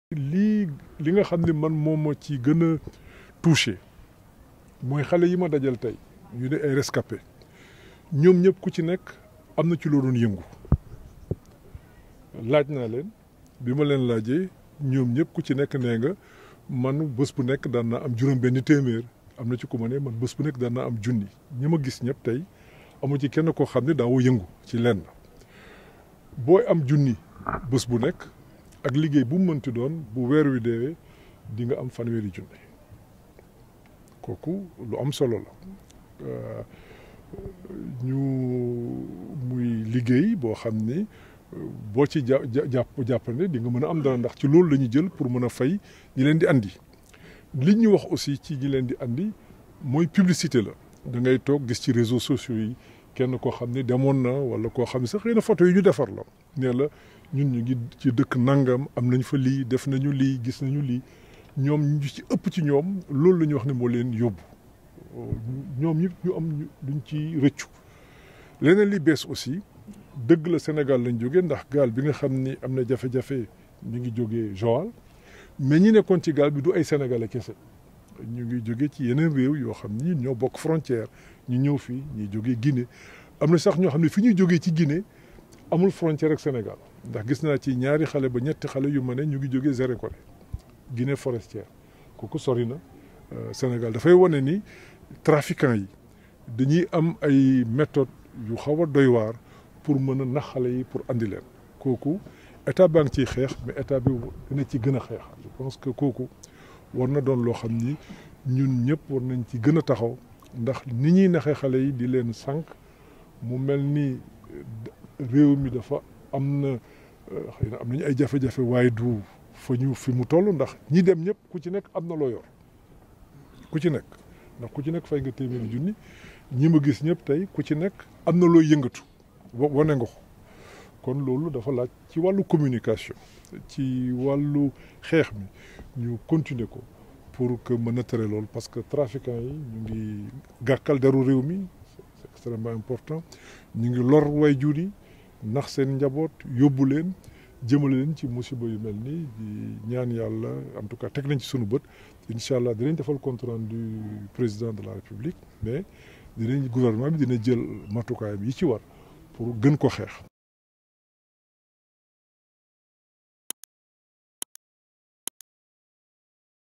lii li nga xam ne man moom moo ci gën a touché mooy xale yi ma dajal tey ñu ne ay rescapé ñoom ñëpp ku ci nekk am na ci loo doon yëngu laaj naa leen bi ma leen laajee ñoom ñëpp ku ci nekk nee nga man bés bu nekk daan naa am juróom benn téeméer am na ci ku ma ne man bés bu nekk daan naa am junni ñi ma gis ñëpp tey amu ci kenn koo xam ne daawoo yëngu ci lenn booy am junni bés bu nekk ak liggéey bu mu mënti doon bu weer wi deewee di nga am fanweeri junni kooku lu am solo la ñu muy liggéey boo xam ni boo ci ja jàpp jàppande di nga mën a am dara ndax ci loolu la ñu jël pour mën a fay ñi leen di andi li ñu wax aussi ci ñi leen di andi mooy publicité la da ngay toog gis ci réseaux sociaux yi kenn koo xam ne demoon na wala koo xam ne sax xëy na photo yi ñu defar la nee la ñun ñu ngi ci dëkk nangam am nañ fa lii def nañu lii gis nañu lii ñoom ñu ci ëpp ci ñoom loolu la ñu wax ne moo leen yóbbu ñoom ñëpp ñu am duñ ci rëccu leneen li bees aussi dëgg la Sénégal lañ jógee ndax gaal bi nga xam ni am na jafe-jafe ñu ngi jógee Joal mais ñi nekkoon ci gaal bi du ay sénégalais kese ñu ngi jóge ci yeneen réew yoo xam ni ñoo bokk frontière ñu ñëw fii ñuy jógee Guinée am na sax ñoo xam ne fi ñuy jógee ci Guinée amul frontière ak Sénégal ndax gis naa ci ñaari xale ba ñetti xale yu ma ne ñu ngi jógee Zérékoré Guinée forestière kooku sori na Sénégal dafay wane ni trafiquants yi dañuy am ay méthodes yu xaw a doy waar pour mën a nax xale yi pour andi leen kooku état baa ngi ciy xeex mais état bi dina ci gën a xeex je pense que kooku war na doon loo xam ni ñun ñëpp war nañ ci gën a taxaw ndax ni ñuy naxee xale yi di leen sànq mu mel ni réew mi dafa am na xëy na am nañu ay jafe-jafe waaye du fa ñu fi mu toll ndax ñi dem ñëpp ku ci nekk am na loo yor ku ci nekk ndax ku ci nekk fay nga téeméeri junni ñi ma gis ñëpp tey ku ci nekk am na looy yëngatu wane nga ko kon loolu dafa laaj ci wàllu communication ci wàllu xeex mi ñu continuer ko pour que mën a tere loolu parce que trafiquants yi ñu ngi gàkkal deru réew mi c'est extrêmement important ñu ngi lor way jur yi nax seen njaboot yóbbu leen jëmale leen ci musiba yu mel nii di ñaan yàlla en tout cas teg nañ ci sunu bët incha allah dinañ defal compte rendu du président de la république mais dinañ gouvernement bi dina jël matukaayam yi ci war pour gën ko xeex